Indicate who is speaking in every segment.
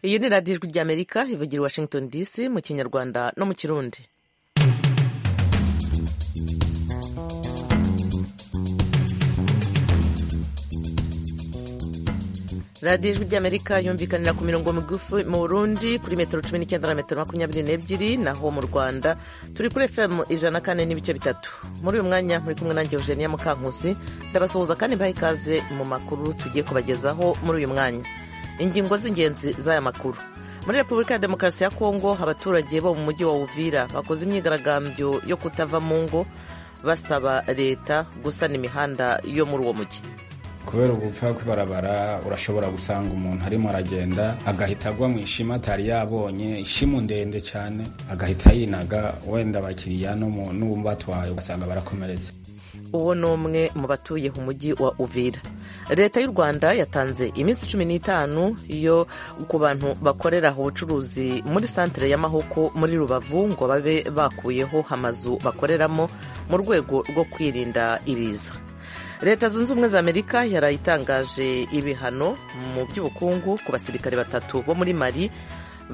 Speaker 1: iyi ni radiyo ijwi ry'amerika ivugira i washington dc mu kinyarwanda no mu kirundi radiyo ijwi ry'amerika yumvikanira ku mirongo migufi mu burundi kuri metero cumi n'icyenda na metero makumyabiri n'ebyiri naho mu rwanda turi kuri fm ijana kane n'ibice bitatu muri uyu mwanya muri kumwe nanjye eugenia mukankusi ndabasuhuza kandi mbaha ikaze mu makuru tugiye kubagezaho muri uyu mwanya ingingo z'ingenzi z'aya makuru muri repubulika ya demokarasi ya kongo abaturage bo mu mujyi wa uvira bakoze imyigaragambyo yo kutava mu ngo basaba leta gusana imihanda yo muri uwo mujyi
Speaker 2: kubera ubupfa kw'ibarabara urashobora gusanga umuntu arimo aragenda agahita agwa mu ishima atari yabonye ishimu ndende cyane agahita yinaga wenda abakiriya n'uwumbatwaye ugasanga barakomeretse
Speaker 1: uwo ni umwe mu batuye umujyi wa uvira leta y'u rwanda yatanze iminsi cumi n'itanu yo ku bantu bakorera ubucuruzi muri santire y'amahoko muri rubavu ngo babe bakuyeho amazu bakoreramo mu rwego rwo kwirinda ibiza leta zunze ubumwe za amerika yarayitangaje ibihano mu by'ubukungu ku basirikare batatu bo muri mali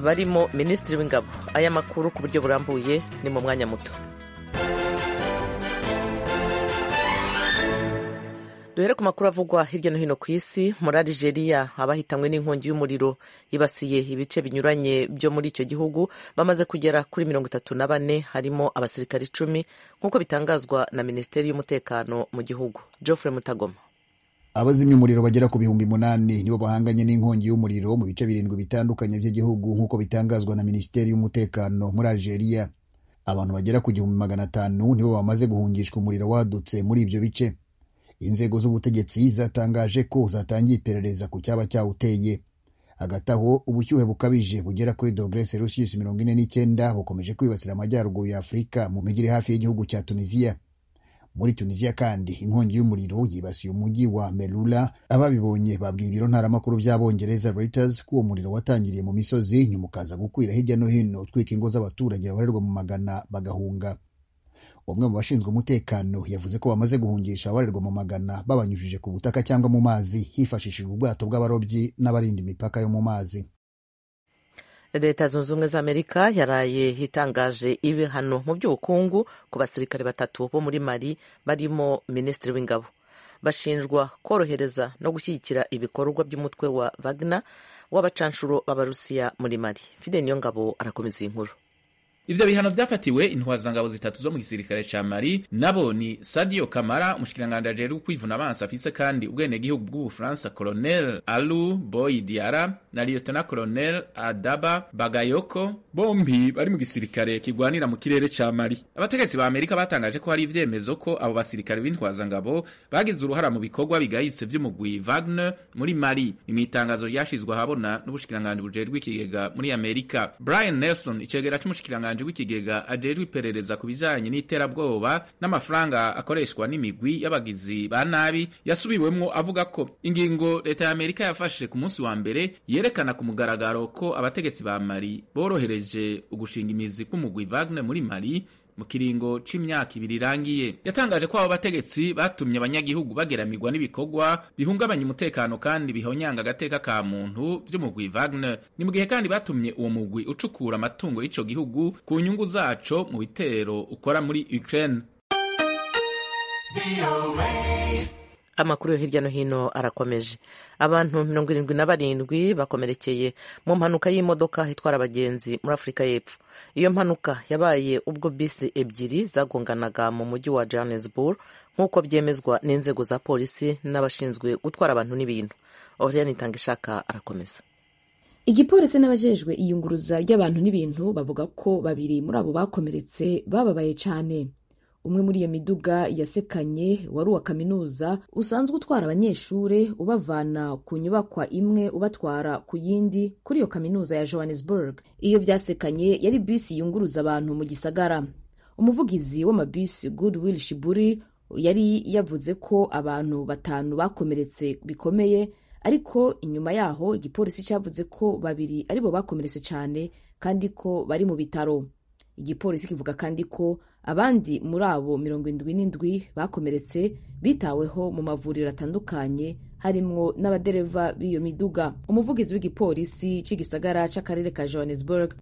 Speaker 1: barimo minisitiri w'ingabo aya makuru ku buryo burambuye ni mu mwanya muto duhere ku makuru avugwa hirya no hino ku isi muri Algeria abahitanywe n'inkongi y'umuriro yibasiye ibice binyuranye byo muri icyo gihugu bamaze kugera kuri mirongo itatu na bane harimo abasirikare icumi nk'uko bitangazwa na minisiteri y'umutekano mu gihugu Geoffrey Mutagoma
Speaker 3: abazimya umuriro bagera ku bihumbi munani nibo bahanganye n'inkongi y'umuriro mu bice birindwi bitandukanye by'igihugu nk'uko bitangazwa na minisiteri y'umutekano muri Algeria abantu bagera ku gihumbi magana atanu nibo bamaze guhungishwa umuriro wadutse muri ibyo bice inzego z'ubutegetsi zatangaje ko zatangiye iperereza ku cyaba cyawuteye hagati aho ubushyuhe bukabije bugera kuri dogere selusiyusi mirongo ine n'icyenda bukomeje kwibasira amajyaruguru ya afurika mu mijyi iri hafi y'igihugu cya tuniziya muri tuniziya kandi inkongi y'umuriro yibasiye umujyi wa merula ababibonye babwiye ibiro ntaramakuru by'abongereza reuters ko uwo muriro watangiriye mu misozi nyuma ukaza gukwira hirya no hino utwika ingo z'abaturage babarirwa mu magana bagahunga umwe mu bashinzwe umutekano yavuze ko bamaze guhungisha abarerwa mu magana babanyujije ku butaka cyangwa mu mazi hifashishijwe ubwato bw'abarobyi n'abarinda imipaka yo mu mazi
Speaker 1: leta zunze ubumwe za amerika yaraye itangaje ibihano mu by'ubukungu ku basirikare batatu bo muri mali barimo minisitiri w'ingabo bashinjwa korohereza no gushyigikira ibikorwa by'umutwe wa wagner w'abacanshuro b'abarusiya muri mali fide niyo ngabo arakomeza iyi nkuru
Speaker 4: Ivyo bihano vyafatiwe intwazangabo zitatu zo mu gisirikare ca Mali nabo ni Sadio Kamara umushikiranganje rero kwivuna abansi afise kandi ubwene gihugu bw'Ubufaransa Colonel Alou Boy Diara na Lieutenant Colonel Adaba Bagayoko bombi bari mu gisirikare kigwanira mu kirere ca Mali abategetsi ba Amerika batangaje ko hari ivyemezo ko abo basirikare b'intwazangabo bagize uruhara mu bikorwa bigayitse vy'umugwi Wagner muri Mali imwitangazo ryashizwe ahabona n'ubushikiranganje bujerwe ikigega muri Amerika Brian Nelson icegera c'umushikiranganje umushyikiranganji w'ikigega ajejwe iperereza ku bijanye n'iterabwoba n'amafaranga akoreshwa n'imigwi y'abagizi ba nabi yasubiwemwo avuga ko ingingo leta ya Amerika yafashe ku munsi wa mbere yerekana ku mugaragaro ko abategetsi ba Mali borohereje ugushinga imizi k'umugwi Wagner muri Mali mu kiringo c'imyaka ibiri irangiye yatangaje ko abo bategetsi batumye abanyagihugu bageramirwa n'ibikorwa bihungabanya umutekano kandi bihonyanga agateka ka muntu vy'umugwi Wagner ni mu gihe kandi batumye uwo mugwi ucukura amatungo y'ico gihugu ku nyungu zaco mu bitero ukora muri Ukraine
Speaker 1: amakuru yo hirya no hino arakomeje abantu mirongo irindwi na barindwi bakomerekeye mu mpanuka y'imodoka itwara abagenzi muri afurika y'epfo iyo mpanuka yabaye ubwo bisi ebyiri zagonganaga mu mujyi wa johannesburg nk'uko byemezwa n'inzego za polisi n'abashinzwe gutwara abantu n'ibintu oriyani itangishaka arakomeza
Speaker 5: igipolisi n'abajejwe iyunguruza ry'abantu n'ibintu bavuga ko babiri muri abo bakomeretse bababaye cyane umwe muri iyo miduga yasekanye wari uwa kaminuza usanzwe utwara abanyeshuri ubavana ku nyubakwa imwe ubatwara ku yindi kuri iyo kaminuza ya johannesburg iyo byasekanye yari bisi yunguruza abantu mu gisagara umuvugizi w'amabisi goodwill shiburi yari yavuze ko abantu batanu bakomeretse bikomeye ariko inyuma yaho igipolisi cyavuze ko babiri aribo bakomeretse cyane kandi ko bari mu bitaro igipolisi kivuga kandi ko abandi muri abo mirongo indwi n'indwi bakomeretse bitaweho mu mavuriro atandukanye harimwo n'abadereva b'iyo miduga umuvugizi w'igipolisi cy'igisagara cy'akarere ka johannesburg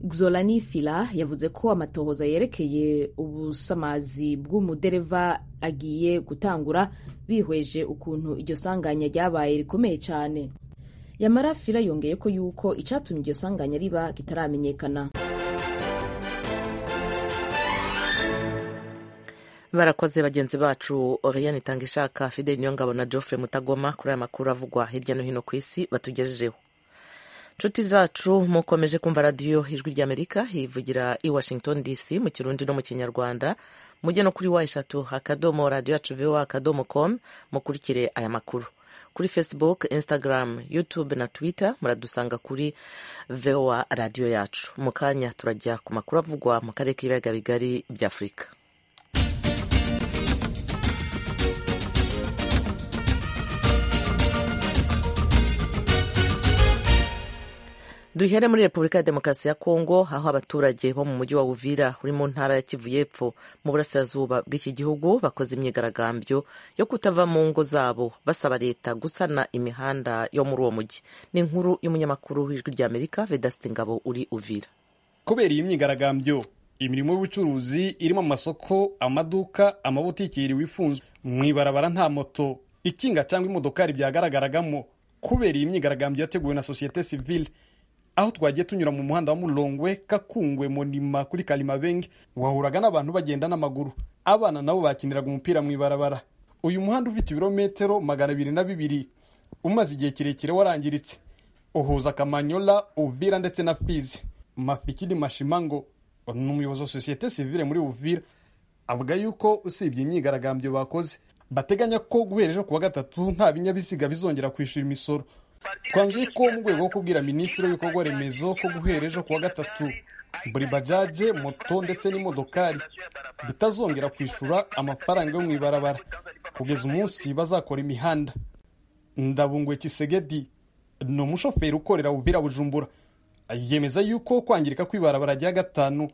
Speaker 5: Xolani Fila yavuze ko amatohoza yerekeye ubusamazi bw'umudereva agiye gutangura bihweje ukuntu iryo sanganya ryabaye rikomeye cyane Yamara Fila yongeye ko yuko icyatumye iryo sanganya riba kitaramenyekana
Speaker 1: barakoze bagenzi bacu oriyani itanga ishaka fideli niyongabo na geoffrey mutagoma kuri aya makuru avugwa hirya no hino ku isi batugejejeho inshuti zacu mukomeje kumva radiyo ijwi ry'amerika yivugira i washington dc mu kirundi no mu kinyarwanda mujye no kuri wa eshatu akadomo radiyo yacu voa akadomo komu mukurikire aya makuru kuri facebook instagram youtube na twitter muradusanga kuri voa radiyo yacu mu kanya turajya ku makuru avugwa mu karere k'ibiyaga bigari by'afurika duhere muri repubulika ya demokarasi ya kongo aho abaturage bo mu mujyi wa uvira uri mu ntara ya kivu y'epfo mu burasirazuba bw'iki gihugu bakoze imyigaragambyo yo kutava mu ngo zabo basaba leta gusana imihanda yo muri uwo mujyi ni inkuru y'umunyamakuru w'ijwi rya amerika vedasite ngabo uri uvira
Speaker 6: kubera iyi myigaragambyo imirimo y'ubucuruzi irimo amasoko amaduka amabutiki yiriwe ifunzwe mu ibarabara nta moto ikinga cyangwa imodokari byagaragaragamo kubera iyi myigaragambyo yateguwe na sosiyete sivile aho twagiye tunyura mu muhanda wa Mulongwe Kakungwe Monima kuri Kalimabenge wahuraga n'abantu bagenda n'amaguru abana nabo bakiniraga umupira mu ibarabara uyu muhanda ufite ibirometero magana abiri na bibiri umaze igihe kirekire warangiritse uhuza Kamanyola Uvira ndetse na Fizi Mafikiri Mashimango ni umuyobozi wa sosiyete sivile muri Uvira avuga yuko usibye imyigaragambyo bakoze bateganya ko guhera ejo kuwa gatatu nta binyabiziga bizongera kwishyura imisoro twanzuye ko mu rwego rwo kubwira minisitiri w'ibikorwa remezo ko guhera ejo kuwa gatatu buri bajaje moto ndetse n'imodokari bitazongera kwishyura amafaranga yo mu ibarabara kugeza umunsi bazakora imihanda ndabungwe kisegedi ni umushoferi ukorera ubira bujumbura yemeza yuko kwangirika kw'ibarabara rya gatanu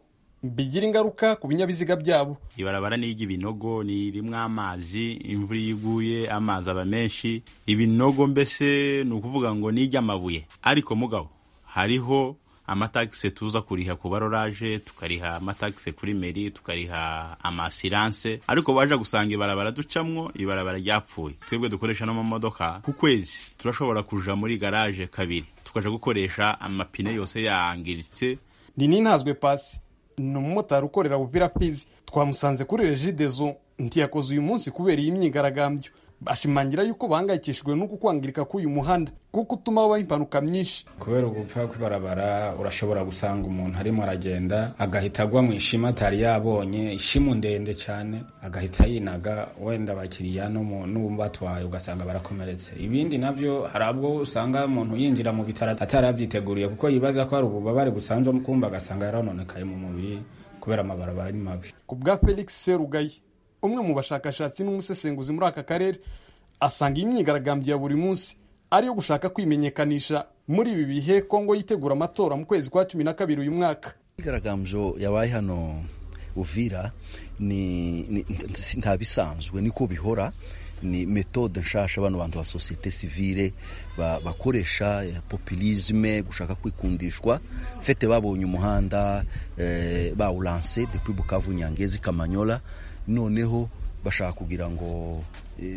Speaker 6: bigira ingaruka ku binyabiziga byabo
Speaker 7: ibarabara ni iry'ibinogo ni rimwe amazi imvura iyo iguye amazi aba menshi ibinogo mbese ni ukuvuga ngo ni iry'amabuye ariko mugabo hariho amatagisi tuza kuriha ku barorage tukariha amatagisi kuri meri tukariha amasiranse ariko baje gusanga ibarabara ducamwo ibarabara ryapfuye twebwe dukoresha n'amamodoka ku kwezi turashobora kuja muri garaje kabiri tukaja gukoresha amapine yose yangiritse
Speaker 6: ni n'intazwe pasi ni umumotari ukorera Uvira Fizi twamusanze kuri regidezo ntiyakoze uyu munsi kubera iyi myigaragambyo bashimangira yuko bahangayikishijwe no kwangirika k'uyu muhanda kuko utuma habaho impanuka nyinshi
Speaker 2: kubera ugupfa kw'ibarabara urashobora gusanga umuntu arimo aragenda agahita agwa mu ishima atari yabonye ishimu ndende cyane agahita yinaga wenda abakiriya n'uwumva atwaye ugasanga barakomeretse ibindi nabyo hari ubwo usanga umuntu yinjira mu bitaro atarabyiteguriye kuko yibaza ko hari ububabare busanzwe kumva agasanga yarononekaye mu mubiri kubera amabarabara ni mabi
Speaker 6: ku bwa felix serugayi umwe mu bashakashatsi n'umusesenguzi muri aka karere asanga iyi myigaragambyo ya buri munsi ari iyo gushaka kwimenyekanisha muri ibi bihe kongo yitegura amatora mu kwezi kwa cumi na kabiri uyu mwaka
Speaker 8: imyigaragambyo yabaye hano uvira nta bisanzwe niko bihora ni metode nshasha bano bantu ba sosiyete sivile bakoresha populisme gushaka kwikundishwa fete babonye umuhanda bawuranse depuis bukavu nyangezi kamanyola noneho bashaka kugira ngo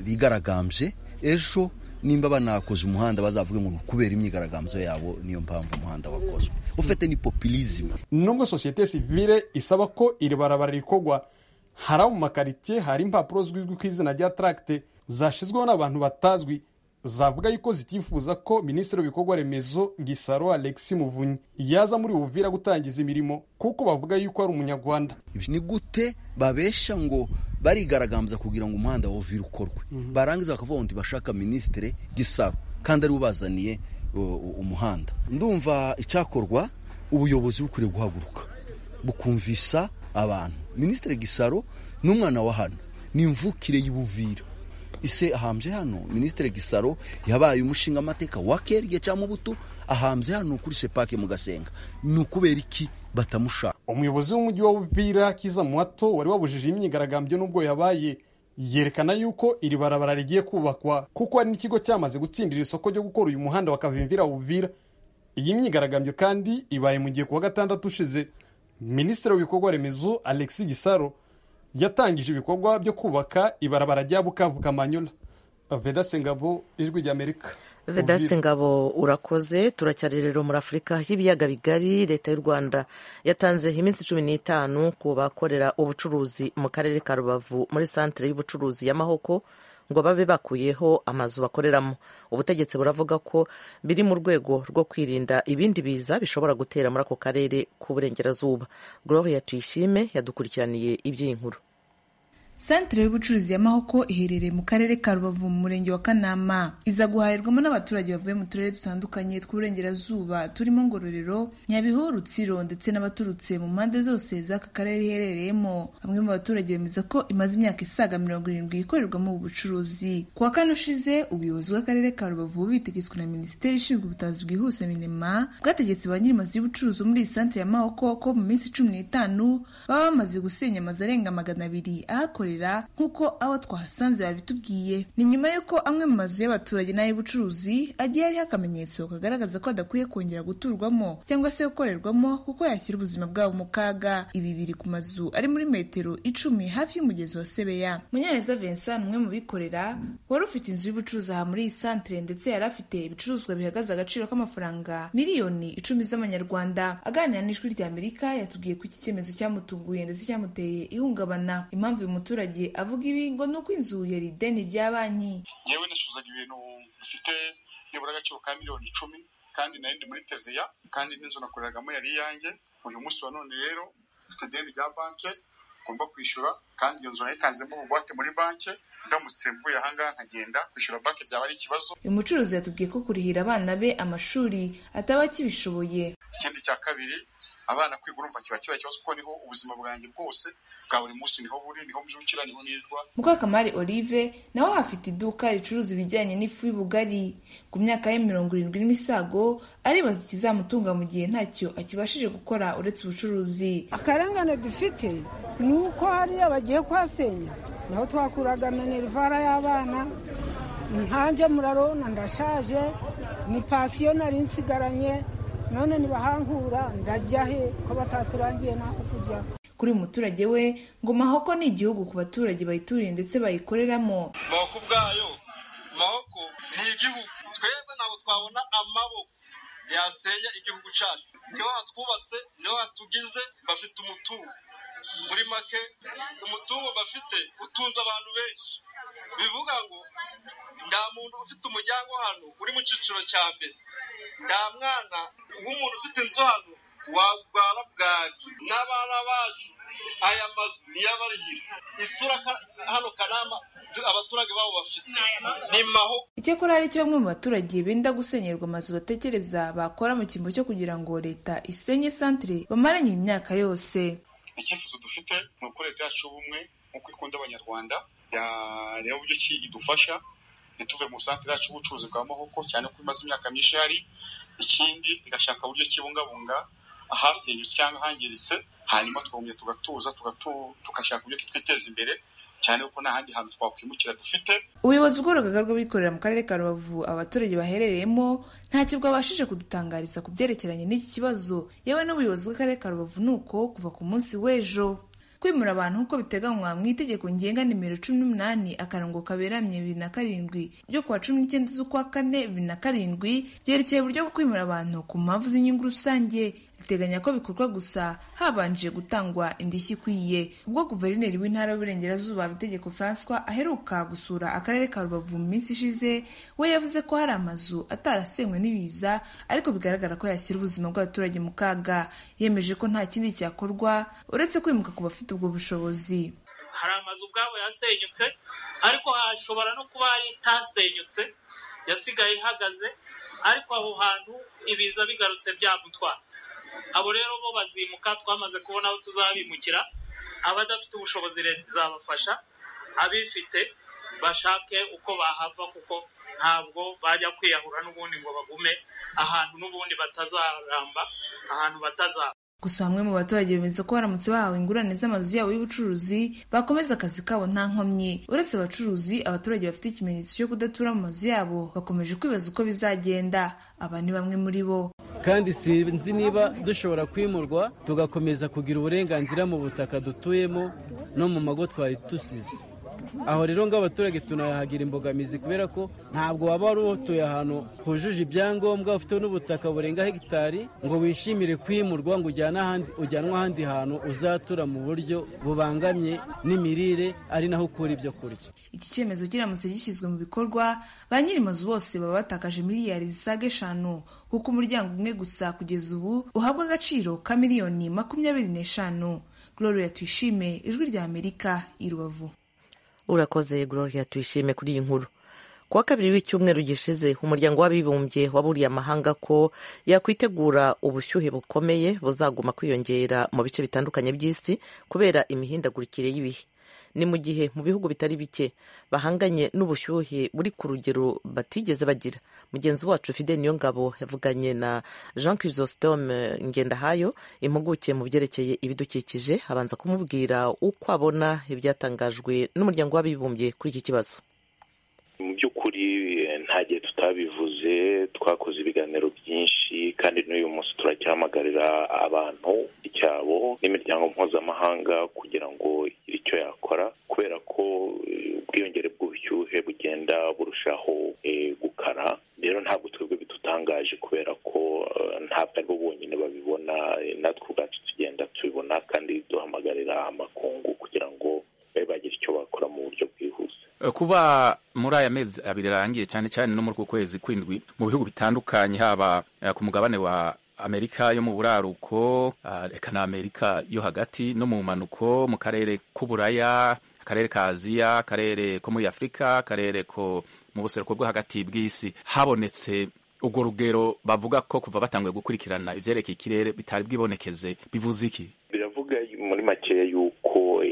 Speaker 8: bigaragambye ejo nimba banakoze umuhanda bazavuge ngo kubera imyigaragambyo yabo niyo mpamvu umuhanda wakozwe ufite ni populisme
Speaker 6: nubwo sosiyete sivile isaba ko iri barabara rikorwa hari abo mu makaritsiye hari impapuro zizwi ku izina rya taragite zashyizweho n'abantu batazwi zavuga yuko zitifuza ko minisitiri w'ibikorwa remezo gisaro alexi muvunyi yaza muri buvira gutangiza imirimo kuko bavuga yuko ari umunyarwanda
Speaker 8: ni gute babesha ngo barigaragambya kugira ngo umuhanda wa uvira ukorwe barangiza bakavuga ngo ntibashaka minisitiri gisaro kandi ari ubazaniye umuhanda ndumva icyakorwa ubuyobozi bukwiriye guhaguruka bukumvisha abantu minisitiri gisaro ni umwana wa hano ni imvukire y'ubuvira ise ahambye hano minisitiri gisaro yabaye umushinga amateka wa kerye cyangwa ubuto ahambye hano kuri sepake mu gasenga ni ukubera iki batamushaka
Speaker 6: umuyobozi w'umujyi wa Uvira Kiza Muhato wari wabujije imyigaragambyo n'ubwo yabaye yerekana yuko iri barabara rigiye kubakwa kuko hari n'ikigo cyamaze gutsindira isoko ryo gukora uyu muhanda wa Kavimvira Uvira iyi myigaragambyo kandi ibaye mu gihe kuwa gatandatu ushize minisitiri w'ibikorwa remezo Alexis Gisaro yatangije ibikorwa byo kubaka ibarabara rya bukavu kamanyola vedase ngabo ijwi ry'amerika
Speaker 1: vedaste ngabo urakoze turacyari rero muri afurika y'ibiyaga bigari leta y'u rwanda yatanze iminsi cumi n'itanu ku bakorera ubucuruzi mu karere ka rubavu muri santire y'ubucuruzi y'amahoko ngo babe bakuyeho amazu bakoreramo ubutegetsi buravuga ko biri mu rwego rwo kwirinda ibindi biza bishobora gutera muri ako karere k'uburengerazuba gloria tuyishime yadukurikiraniye iby'iyi nkuru
Speaker 9: santire y'ubucuruzi ya mahoko iherereye mu karere ka rubavu mu murenge wa kanama iza guhahirwamo n'abaturage bavuye mu turere dutandukanye tw'uburengerazuba turimo ngororero nyabihu rutsiro ndetse n'abaturutse mu mpande zose z'aka karere iherereyemo bamwe mu baturage bemeza ko imaze imyaka isaga mirongo irindwi ikorerwamo ubu bucuruzi kuwa kane ushize ubuyobozi bw'akarere ka rubavu bitegetswe na minisiteri ishinzwe ubutabazi bwihuse minema bwategetse ba nyir'amazu y'ubucuruzi muri iyi santire ya mahoko ko mu minsi cumi n'itanu baba bamaze gusenya amazu arenga magana abiri ahakorera nk'uko abo twahasanze babitubwiye ni nyuma y'uko amwe mu mazu y'abaturage n'ay'ubucuruzi agiye ariho akamenyetso kagaragaza ko adakwiye kongera guturwamo cyangwa se gukorerwamo kuko yakira ubuzima bwabo mu kaga ibi biri ku mazu ari muri metero icumi hafi y'umugezi wa sebeya munyaneza vincent umwe mu bikorera wari ufite inzu y'ubucuruzi aha muri iyi santire ndetse yari afite ibicuruzwa bihagaze agaciro k'amafaranga miliyoni icumi z'amanyarwanda aganira n'ijwi ry'amerika yatubwiye ko iki cyemezo cyamutunguye ndetse cyamuteye ihungabana impamvu uyu muturage umuturage avuga ibi ngo ni uko inzu yari ideni rya banki
Speaker 10: yewe nicuzaga ibintu bifite nibura agaciro ka miliyoni icumi kandi nayindi muri teveya kandi n'inzu nakoreragamo yari iyanjye uyu munsi wa none rero mfite ideni rya banki ngomba kwishyura kandi iyo nzu nayitanzemo ubugwate muri banki ndamutse mvuye ahangaha nkagenda kwishyura banki byaba ari ikibazo
Speaker 9: uyu mucuruzi yatubwiye ko kurihira abana be amashuri ataba akibishoboye
Speaker 10: ikindi cya kabiri abana kwiga urumva kiba kiba ikibazo kuko niho ubuzima bwanjye bwose bwa buri munsi niho buri niho mbyukira niho nirwa
Speaker 9: mukakamari olive nawe hafite iduka ricuruza ibijyanye n'ifu y'ubugari ku myaka ye mirongo irindwi n'imisago aribaza ikizamutunga mu gihe ntacyo akibashije gukora uretse ubucuruzi
Speaker 11: akarengane dufite ni uko hariya bagiye kuhasenya naho twakuraga minerivara y'abana nkanjye murarona ndashaje ni pasiyo nari nsigaranye none nibahankura ndajya he ko bataturangiye n'aho kujya
Speaker 9: kuri umuturage we ngo mahoko ni igihugu ku baturage bayituriye ndetse bayikoreramo
Speaker 10: mahoko ubwayo mahoko ni igihugu twebwe ntabwo twabona amaboko yasenya igihugu cyacu niho hatwubatse niho hatugize bafite umutungo muri make umutungo bafite utunze abantu benshi bivuga ngo nta muntu ufite umuryango hano uri mu cyiciro cya mbere nta mwana w'umuntu ufite inzu hano warwara bwaki n'abana bacu aya mazu niyabarihira isura hano kanama abaturage babo bafite ni maho
Speaker 9: icyakora hari icyo bamwe mu baturage benda gusenyerwa amazu batekereza bakora mu cyimbo cyo kugira ngo leta isenye santire bamaranye imyaka yose
Speaker 10: icyifuzo dufite ni uko leta yacu ubumwe nk'uko ikunda abanyarwanda yareba uburyo ki idufasha ntituve mu santire yacu y'ubucuruzi bwa mahoko cyane ko imaze imyaka myinshi ihari ikindi igashaka uburyo kibungabunga ahasenyutse cyangwa ahangiritse hanyuma twongera tugatuza tugashaka uburyo twiteza imbere cyane kuko nta handi hantu twakwimukira dufite
Speaker 9: ubuyobozi bw'urugaga rw'abikorera mu karere ka rubavu abaturage baherereyemo ntacyo bwabashije kudutangariza ku byerekeranye n'iki kibazo yewe n'ubuyobozi bw'akarere ka rubavu ni uko kuva ku munsi w'ejo kwimura abantu nk'uko biteganywa mu itegeko ngenga nimero cumi n'umunani akarongo kaberamye bibiri na karindwi ryo kuwa cumi n'icyenda z'ukwa kane bibiri na karindwi ryerekeye uburyo bwo kwimura abantu ku mpamvu z'inyungu rusange riteganya ko bikorwa gusa habanje gutangwa indishyi ikwiye ubwo guverineri w'intara y'uburengerazuba bitegeko francois aheruka gusura akarere ka rubavu mu minsi ishize we yavuze ko hari amazu atarasenywe n'ibiza ariko bigaragara ko yashyira ubuzima bw'abaturage mu kaga yemeje ko nta kindi cyakorwa uretse kwimuka ku bafite ubwo bushobozi
Speaker 12: hari amazu ubwabo yasenyutse ariko hashobora no kuba hari itasenyutse yasigaye ihagaze ariko aho hantu ibiza bigarutse byamutwara abo rero bo bazimuka twamaze kubona aho tuzabimukira abadafite ubushobozi leta izabafasha abifite bashake uko bahava kuko ntabwo bajya kwiyahura n'ubundi ngo bagume ahantu n'ubundi batazaramba ahantu batazaba
Speaker 9: gusa bamwe mu baturage bemeza ko baramutse bahawe ingurane z'amazu yabo y'ubucuruzi bakomeza akazi kabo nta nkomyi uretse abacuruzi abaturage bafite ikimenyetso cyo kudatura mu mazu yabo bakomeje kwibaza uko bizagenda aba ni bamwe muri bo
Speaker 13: kandi sinzi niba dushobora kwimurwa tugakomeza kugira uburenganzira mu butaka dutuyemo no mu mago twari dusize aho rero ng'abaturage tunahagira imbogamizi kubera ko ntabwo waba wari utuye ahantu hujuje ibyangombwa ufite n'ubutaka burenga hegitari ngo wishimire kwimurwa ngo ujyanwe ahandi hantu uzatura mu buryo bubangamye n'imirire ari naho ukura ibyo kurya
Speaker 9: iki cyemezo kiramutse gishyizwe mu bikorwa ba nyir'amazu bose baba batakaje miliyari zisaga eshanu kuko umuryango umwe gusa kugeza ubu uhabwa agaciro ka miliyoni makumyabiri n'eshanu gloria tuyishime ijwi rya amerika i rubavu
Speaker 1: urakoze gloria tuyishime kuri iyi nkuru ku wa kabiri w'icyumweru gishize umuryango w'abibumbye waburiye amahanga ko yakwitegura ubushyuhe bukomeye buzaguma kwiyongera mu bice bitandukanye by'isi kubera imihindagurikire y'ibihe ni mu gihe mu bihugu bitari bike bahanganye n'ubushyuhe buri ku rugero batigeze bagira mugenzi wacu fide niyo ngabo yavuganye na jean chrysostome ngendahayo impuguke mu byerekeye ibidukikije abanza kumubwira uko abona ibyatangajwe n'umuryango w'abibumbye kuri iki kibazo
Speaker 14: mu by'ukuri nta gihe tutabivuze twakoze ibiganiro byinshi kandi n'uyu munsi turacyamuhagarira abantu icyabo n'imiryango mpuzamahanga kugira ngo igire icyo yakora kubera ko ubwiyongere bw'ubushyuhe bugenda burushaho gukara rero ntabwo twebwe bidutangaje kubera ko ntabwo ari bo bonyine babibona natwe ubwacu tugenda tubibona kandi duhamagarira amakungu kugira ngo babe bagira icyo bakora mu buryo bwihuse
Speaker 4: kuba muri aya mezi abiri arangiye cyane cyane no muri uku kwezi kw'indwi mu bihugu bitandukanye haba ku mugabane wa amerika yo mu buraruko reka na amerika yo hagati no mu mpanuko mu karere k'uburaya akarere ka aziya akarere ko muri afurika akarere ko mu buseruko bwo hagati bw'isi habonetse urwo rugero bavuga ko kuva batanguye gukurikirana ibyerekeye ikirere bitari bwibonekeze bivuze iki
Speaker 14: biravuga muri makeya y'uko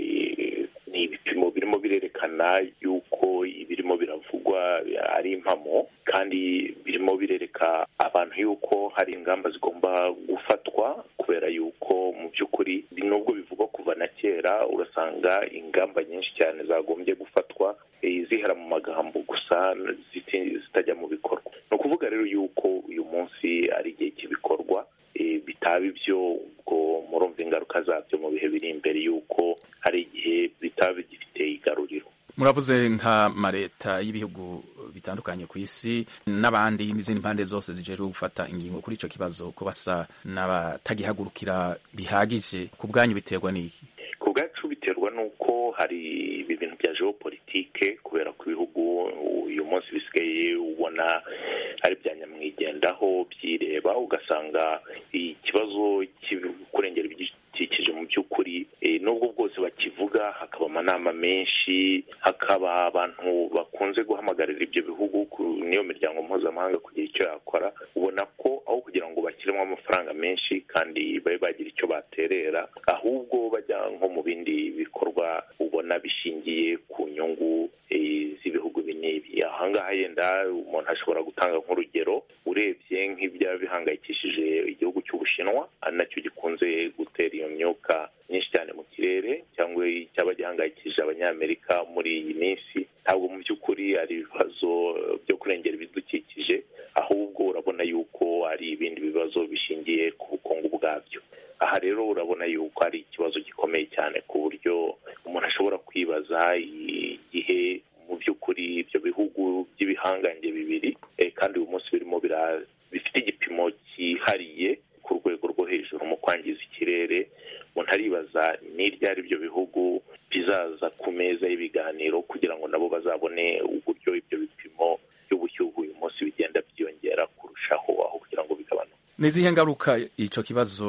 Speaker 14: ni ibipimo birimo birerekana yuko ibirimo biravugwa ari impamo kandi birimo birereka abantu yuko hari ingamba zigomba gufatwa kubera yuko mu by'ukuri nubwo bivugwa kuva na kera urasanga ingamba nyinshi cyane zagombye gufatwa zihera mu magambo gusa zitajya mu bikorwa ni ukuvuga rero yuko uyu munsi ari igihe cy'ibikorwa bitaba ibyo ubwo murumva ingaruka zabyo mu bihe biri imbere y'uko hari igihe bitaba bigifite igaruriro
Speaker 4: muravuze nk'amareta y'ibihugu bitandukanye ku isi n'abandi n'izindi mpande zose zijeje gufata ingingo kuri icyo kibazo ko basa n'abatagihagurukira bihagije ku bwanyu biterwa n'iki
Speaker 14: ku bwacu biterwa n'uko hari ibintu bya jeopolitike kubera ko ibihugu uyu munsi bisigaye ubona ari bya nyamwigendaho byireba ugasanga ikibazo kurengera ibidukikije mu by'ukuri n'ubwo bwose bakivuga hakaba amanama menshi hakaba abantu bakunze guhamagarira ibyo bihugu n'iyo miryango mpuzamahanga kugira icyo yakora ubona ko aho kugira ngo bashyiremo amafaranga menshi kandi babe bagira icyo baterera ahubwo bajya nko mu bindi bikorwa ubona bishingiye ku nyungu z'ibihugu n'ibi ahangaha yenda umuntu ashobora gutanga nk'urugero urebye nk'ibya bihangayikishije igihugu cy'ubushinwa ari nacyo gikunze gutera iyo myuka myinshi cyane mu kirere cyangwa icyaba gihangayikishije abanyamerika muri iyi minsi ntabwo mu by'ukuri ari ibibazo byo kurengera ibidukikije ahubwo urabona yuko ari ibindi bibazo bishingiye ku bukungu bwabyo aha rero urabona yuko ari ikibazo gikomeye cyane ku buryo umuntu ashobora kwibaza igihe mu by'ukuri ibyo bihugu by'ibihangange bibiri kandi uyu munsi birimo bifite igipimo cyihariye ku rwego rwo hejuru mu kwangiza ikirere umuntu aribaza n'iryo ari byo bihugu bizaza ku meza y'ibiganiro kugira ngo nabo bazabone uburyo ibyo bipimo by'ubushyuhe uyu munsi bigenda byiyongera kurushaho aho kugira ngo bigabanuke
Speaker 4: nizihe ngaruka icyo kibazo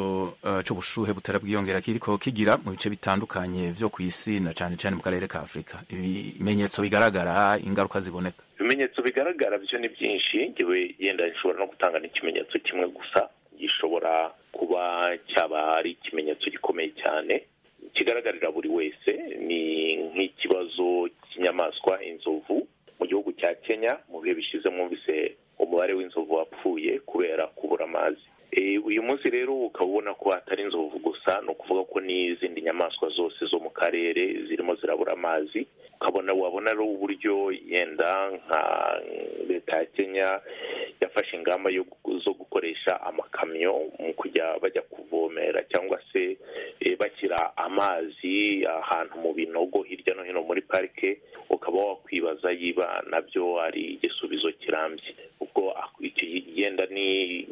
Speaker 4: cy'ubushuhe butera bwiyongera kiriko kigira mu bice bitandukanye byo ku isi na cyane cyane mu karere ka afurika ibimenyetso bigaragara ingaruka ziboneka
Speaker 14: ibimenyetso bigaragara byo ni byinshi ngewe yenda bishobora no gutanga n'ikimenyetso kimwe gusa gishobora kuba cyaba ari ikimenyetso gikomeye cyane kigaragarira buri wese ni nk'ikibazo cy'inyamaswa inzovu kenya mu bihe bishize mwumvise umubare w'inzovu wapfuye kubera kubura amazi uyu munsi rero ukaba ubona ko atari inzovu gusa ni ukuvuga ko n'izindi nyamaswa zose zo mu karere zirimo zirabura amazi ukabona wabona ari uburyo yenda nka leta ya kenya yafashe ingamba zo gukoresha amakamyo mu kujya bajya kuvomera cyangwa se bashyira amazi ahantu mu binogo hirya no hino muri parike ukaba wakwibaza yiba nabyo ari igisubizo kirambye ubwo yenda ni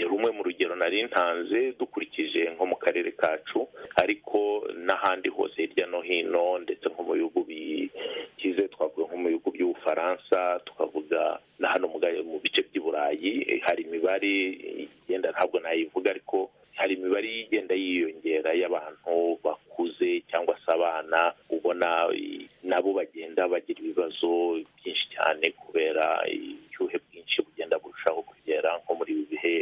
Speaker 14: rumwe mu rugero nari ntanze dukurikije nko mu karere kacu ariko n'ahandi hose hirya no hino ndetse nko mu bihugu bikize twavuga nko mu bihugu by'ubufaransa tukavuga na hano mu bice by'i burayi hari imibare igenda ntabwo nayivuga ariko hari imibare igenda yiyongera y'abantu bakuze cyangwa se abana ubona nabo bagenda bagira ibibazo byinshi cyane kubera ibyuhe bwinshi bugenda burushaho kugera nko muri ibi bihe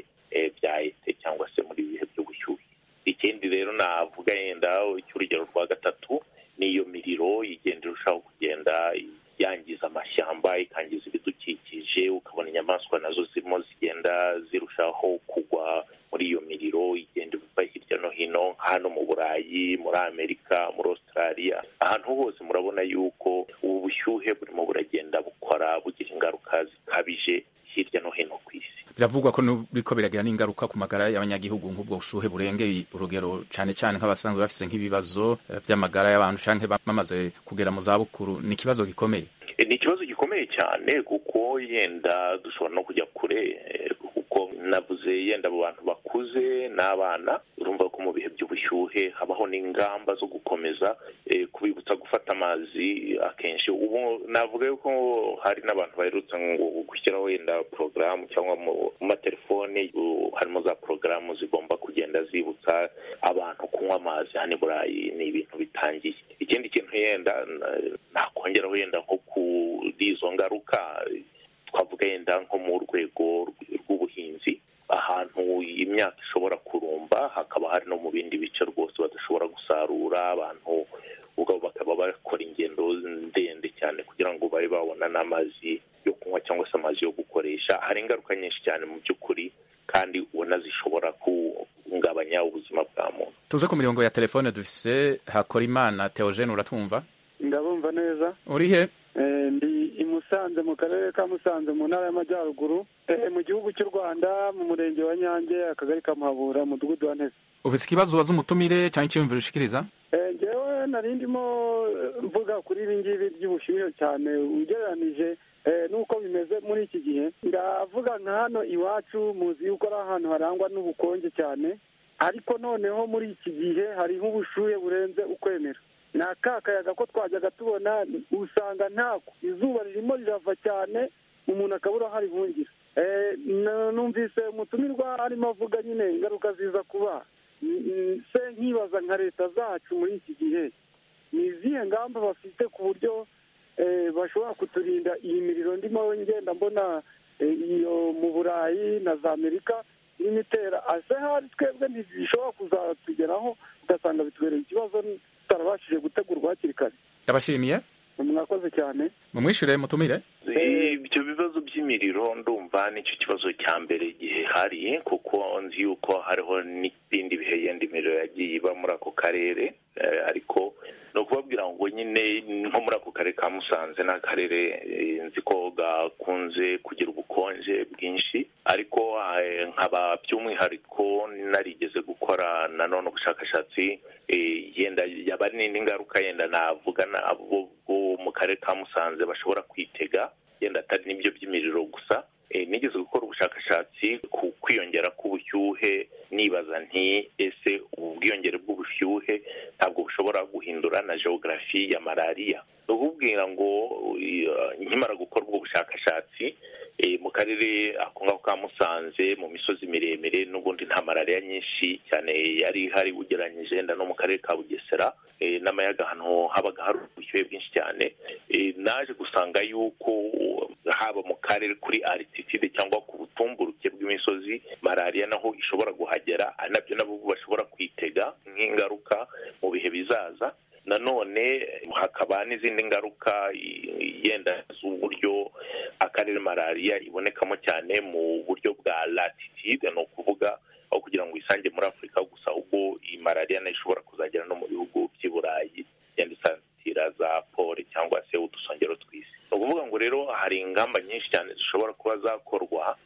Speaker 14: byahise cyangwa se muri ibi bihe by'ubushyuhe ikindi rero navuga yenda cy'urugero rwa gatatu n'iyo miriro igenda irushaho kugenda yangiza amashyamba ikangiza ibidukikije ukabona inyamaswa nazo zirimo zigenda zirushaho kugwa muri iyo miriro igenda iva hirya no hino hano mu burayi muri amerika muri australia ahantu hose murabona yuko ubu bushyuhe burimo buragenda bukora bugira ingaruka zikabije hirya no hino ku isi
Speaker 4: biravugwa ko biriko biragira n'ingaruka ku magara y'abanyagihugu nk'ubwo bushuhe burengeye urugero cyane cyane nk'abasanzwe bafite nk'ibibazo by'amagara y'abantu cyangwa bamaze kugera mu zabukuru ni ikibazo gikomeye
Speaker 14: ni ikibazo gikomeye cyane kuko yenda dushobora no kujya kure kuko navuze yenda abo bantu bakuze n'abana urumva ko mu bihe by'ubushyuhe habaho n'ingamba zo gukomeza kubibutsa gufata amazi akenshi ubu navuga ko hari n'abantu baherutse ngo gushyiraho yenda porogaramu cyangwa mu matelefone harimo za porogaramu zigomba kugenda zibutsa abantu kunywa amazi hano i burayi ni ibintu bitangiye ikindi kintu yenda nakongeraho yenda nko kuri izo ngaruka twavuga yenda nko mu rwego rw'ubuhinzi ahantu imyaka ishobora kurumba hakaba hari no mu bindi bice rwose badashobora gusarura abantu ubwo bakaba bakora ingendo ndende cyane kugira ngo babe babona n'amazi yo kunywa cyangwa se amazi yo gukoresha hari ingaruka nyinshi cyane mu by'ukuri kandi ubona zishobora guhungabanya ubuzima bwa muntu
Speaker 4: tuze ku mirongo ya telefone dufise hakora imana teogene uratwumva
Speaker 15: ndabumva neza
Speaker 4: uri he
Speaker 15: ndi i musanze mu karere ka musanze mu ntara y'amajyaruguru mu gihugu cy'u rwanda mu murenge wa nyange akagari ka muhabura umudugudu wa ntese
Speaker 4: ufite ikibazo ubaza umutumire cyangwa icyiyumviro ushikiriza
Speaker 15: ngewe nari ndimo mvuga kuri ibi ngibi by'ubushyuhe cyane ugereranije nuko bimeze muri iki gihe ndavuga nka hano iwacu muzi yuko ari ahantu harangwa n'ubukonje cyane ariko noneho muri iki gihe hariho ubushyuhe burenze ukwemera ni aka kayaga ko twajyaga tubona usanga ntako izuba ririmo rirava cyane umuntu akabura aho arihungira numvise umutumirwa arimo avuga nyine ingaruka ziza kuba se nkibaza nka leta zacu muri iki gihe ni izihe ngamba bafite ku buryo bashobora kuturinda iyi miriro ndimo ngenda mbona iyo mu burayi na za amerika irimo itera ase hari twebwe ntizishobora kuzatugeraho ugasanga bitubereye ikibazo tutarabashije gutegurwa hakiri kare
Speaker 4: ndabashimiye
Speaker 15: mwakoze cyane
Speaker 4: mumwishyure mutumire
Speaker 14: ibyo bibazo by'imiriro ndumva nicyo kibazo cya mbere gihari kuko nzi yuko hariho n'ibindi bihe yenda imiriro yagiye iba muri ako karere ariko ni ukubabwira ngo nyine nko muri ako karere ka musanze ni akarere nzi ko gakunze kugira ubukonje bwinshi ariko nkaba by'umwihariko narigeze gukora nanone ubushakashatsi yenda yaba n'indi ngaruka yenda navuga abo mu karere ka musanze bashobora kwitega yenda atari n'ibyo by'imiriro gusa nigeze gukora ubushakashatsi ku kwiyongera k'ubushyuhe nibaza nti ese ubu bwiyongere bw'ubushyuhe ntabwo bushobora guhindura na geogarafi ya malariya ni ukubwira ngo nkimara gukora ubwo bushakashatsi mu karere ako ngako ka musanze mu misozi miremire n'ubundi nta malariya nyinshi cyane yari ihari ugereranyije wenda no mu karere ka bugesera n'amayaga ahantu habaga hari ubushyuhe bwinshi cyane naje gusanga yuko haba mu karere kuri arititide cyangwa ku butumburuke bw'imisozi malariya naho ishobora guhagera nabyo nabo bashobora kwitega nk'ingaruka mu bihe bizaza nanone hakaba n'izindi ngaruka yenda z'uburyo akarere malariya ibonekamo cyane mu buryo bwa latitude ni ukuvuga aho kugira ngo uyisange muri afurika gusa ahubwo iyi malariya nayo ishobora kuzagera no mu bihugu by'i burayi igenda isatira za pole cyangwa se udusongero tw'isi ni ukuvuga ngo rero hari ingamba nyinshi cyane zishobora kuba zakorwa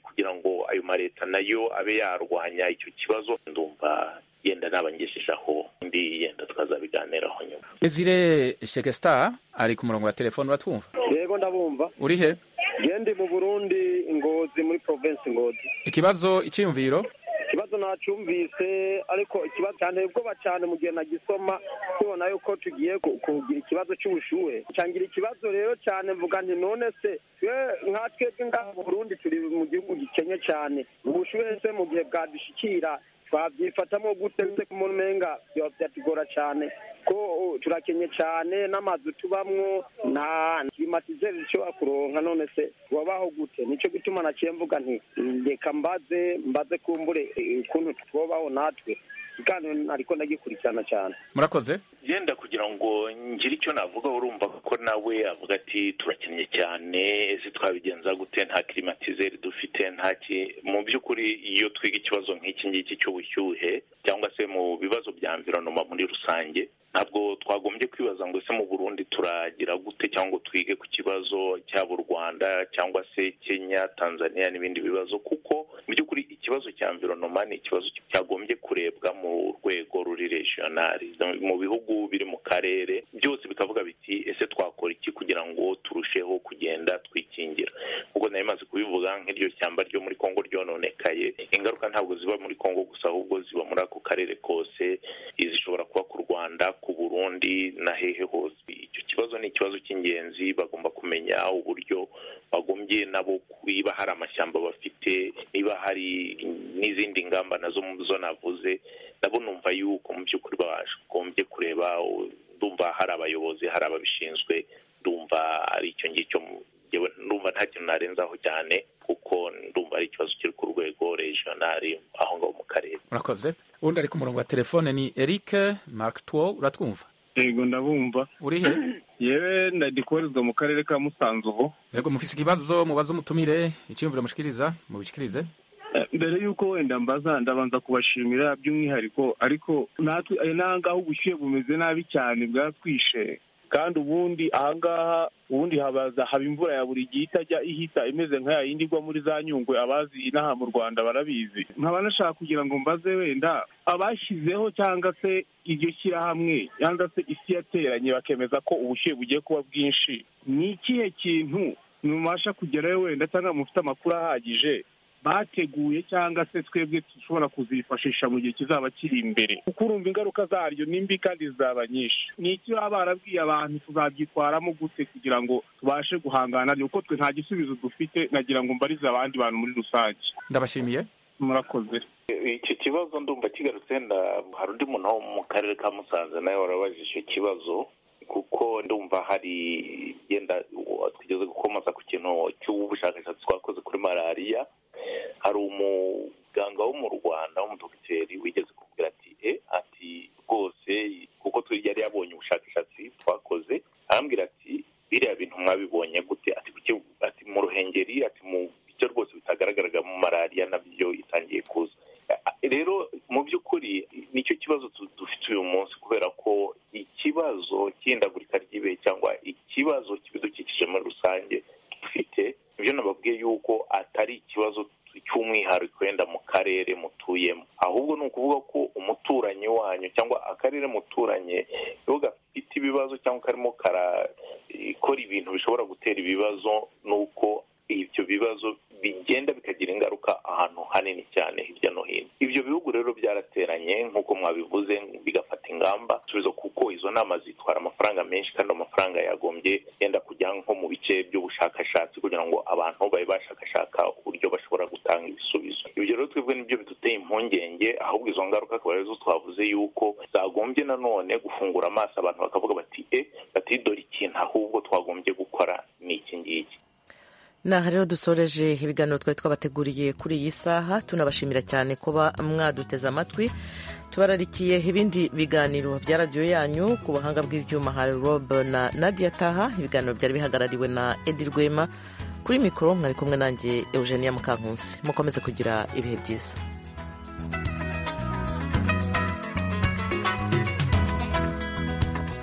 Speaker 14: kugira ngo ayo maleta nayo abe yarwanya icyo kibazo ndumva yenda nabangejejeho ndi yenda twazabiganiraho nyuma
Speaker 4: Desire Shekestar ari ku murongo wa telefone uratwumva
Speaker 16: yego ndabumva
Speaker 4: uri he
Speaker 16: ndi mu burundi ngozi muri provinsi ngozi
Speaker 4: ikibazo icyiyumviro
Speaker 16: ikibazo nacyumvise ariko ikibazo cyanteye ubwoba cyane mu gihe nagisoma tubona yuko tugiye kugira ikibazo cy'ubushuhe cyangira ikibazo rero cyane mvuga nti none se twe nka twebwe ngaha mu burundi turi mu gihugu gikennye cyane ubushuhe se mu gihe bwadushikira twabyifatamo gute se ku umenga byatugora cyane ko turakenye cyane n'amazu tubamwo nta klimatizeri dushobora kuronka none se wabaho gute nicyo gutuma naciye mvuga nti reka mbaze mbaze kumbure ukuntu twobaho natwe ikiganiro ariko ndagikurikirana cyane
Speaker 4: murakoze
Speaker 14: yenda kugira ngo ngire icyo navuga urumva ko nawe avuga ati turakennye cyane ese twabigenza gute nta kirimatizeri dufite nta ki mu by'ukuri iyo twiga ikibazo nk'iki ngiki cy'ubushyuhe cyangwa se mu bibazo bya mvironoma muri rusange ntabwo twagombye kwibaza ngo ese mu burundi turagira gute cyangwa twige ku kibazo cyaba u rwanda cyangwa se kenya tanzania n'ibindi bibazo kuko mu by'ukuri ikibazo cya mvironoma ni ikibazo cyagombye kurebwa mu rwego ruri regionali mu bihugu biri mu karere byose bikavuga biti ese twakora iki kugira ngo turusheho kugenda twikingira ubwo nari maze kubivuga nk'iryo shyamba ryo muri kongo ryononekaye ingaruka ntabwo ziba muri kongo gusa ahubwo ziba muri ako karere kose zishobora kuba ku rwanda ku burundi na hehe hose icyo kibazo ni ikibazo cy'ingenzi bagomba kumenya uburyo bagombye nabo niba hari amashyamba bafite niba hari n'izindi ngamba nazo zo navuze nabo numva yuko mu by'ukuri bagombye kureba ndumva hari abayobozi hari ababishinzwe ndumva ari icyo ngicyo ndumva nta kintu narenzaho cyane kuko ndumva ari ikibazo kiri ku rwego regionali aho ngaho mu karere
Speaker 4: murakoze undi ari ku murongo wa telefone ni eric markitwo uratwumva
Speaker 17: yego ndabumva
Speaker 4: uri he
Speaker 17: yewe ndadikoherezwa mu karere ka musanze ubu
Speaker 4: yego mufise ikibazo mubaze umutumire icyiyumviro mushikiriza mubishikirize
Speaker 17: mbere y'uko wenda mbaza ndabanza kubashimira by'umwihariko ariko natwe n'ahangaha ubushyuhe bumeze nabi cyane bwatwishe kandi ubundi ahangaha ubundi habaza haba imvura ya buri gihe itajya ihita imeze nkaya yindi igwa muri za nyungwe abazi inaha mu rwanda barabizi nkaba nashaka kugira ngo mbaze wenda abashyizeho cyangwa se iryo shyirahamwe cyangwa se isi yateranye bakemeza ko ubushyuhe bugiye kuba bwinshi ni ikihe kintu mubasha kugerayo wenda cyangwa mufite amakuru ahagije bateguye cyangwa se twebwe dushobora kuzifashisha mu gihe kizaba kiri imbere kuko urumva ingaruka zaryo ni mbi kandi zizaba nyinshi ni iki baba barabwiye abantu tuzabyitwaramo gute kugira ngo tubashe guhangana kuko twe nta gisubizo dufite nagira ngo mbarize abandi bantu muri rusange
Speaker 4: ndabashimiye
Speaker 17: murakoze
Speaker 14: iki kibazo ndumva kigarutse hari undi muntu wo mu karere ka musanze nawe warabajije icyo kibazo kuko ndumva hari yenda twigeze gukomoza ku kintu cy'ubushakashatsi twakoze kuri malariya hari umuganga wo mu rwanda w'umudogiteri wigeze kubwira ati e ati rwose kuko yari yabonye ubushakashatsi twakoze arambwira ati biriya bintu mwabibonye gute ati mu ruhengeri ati mu bice rwose bitagaragaraga mu malariya nabyo itangiye kuza rero mu by'ukuri nicyo kibazo dufite uyu munsi kubera ko ikibazo cy'ihindagurika ry'ibihe cyangwa ikibazo cy'ibidukikije muri rusange dufite ibyo nababwiye yuko atari ikibazo cy'umwihariko wenda mu karere mutuyemo ahubwo ni ukuvuga ko umuturanyi wanyu cyangwa akarere muturanye iyo gafite ibibazo cyangwa karimo karakora ibintu bishobora gutera ibibazo ni uko ibyo bibazo bigenda bikagira ingaruka ahantu hanini cyane hirya no hino ibyo bihugu rero byarateranye nk'uko mwabivuze bigafata ingamba subizo kuko izo nama zitwara amafaranga menshi kandi amafaranga yagombye yenda kujya nko mu bice by'ubushakashatsi kugira ngo abantu babe bashakashaka uburyo bashobora gutanga ibisubizo ibyo rero twebwe nibyo biduteye impungenge ahubwo izo ngaruka akaba arizo twavuze yuko zagombye nanone gufungura amaso abantu bakavuga bati e batidore ikintu ahubwo twagombye gukora ni iki ngiki
Speaker 1: naha rero dusoreje ibiganiro twari twabateguriye kuri iyi saha tunabashimira cyane kuba mwaduteze amatwi tubararikiye ibindi biganiro bya radiyo yanyu ku buhanga bw'ibyuma hari rob na nadia taha ibiganiro byari bihagarariwe na edi rwema kuri mikoro mwari kumwe nanjye eugenia mukankunsi mukomeze kugira ibihe byiza